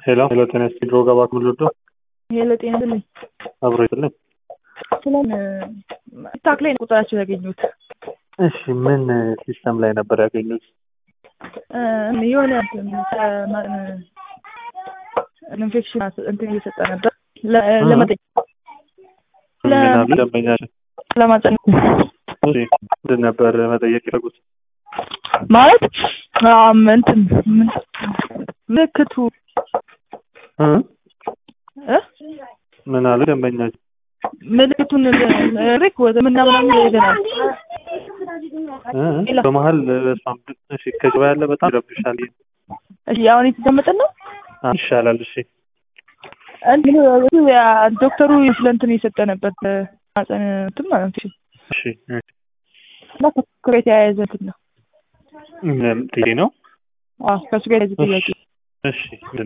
ሄሎ ሄሎ ጤና ይስጥልኝ ድሮ ገባ ክምልዶ ሄሎ ጤና ይስጥልኝ። አብሮ ይስጥልኝ። ስለን ቲክታክ ላይ ነው ቁጥራቸው ያገኙት። እሺ ምን ሲስተም ላይ ነበር ያገኙት? እ የሆነ ኢንፌክሽን እንትን እየሰጠ ነበር ለ- ለመጠየቅ ምን አሉ ደንበኛችን? ለማጸን እሺ ምንድን ነበር መጠየቅ የፈለጉት? ማለት አም እንትን ምን ምልክቱ እ? እ? ምን አሉ ደንበኛችን? ምልክቱን ሪክ ወደ ምናምናም ይሄደናል እ? በመሀል በሷም እሺ ከጀባ ያለ በጣም ይረብሻል። እሺ አሁን የተቀመጠን ነው አ- ይሻላል። እሺ እንትን ያ ዶክተሩ ስለ እንትን የሰጠ ነበር ማጸን እንትን ማለት ነው እሺ እ- እና ከሱ ጋር የተያያዘ እንትን ነው ምን ጥያቄ ነው? አዎ ከሱ ጋር የተያያዘ ጥያቄ እሺ ምንድን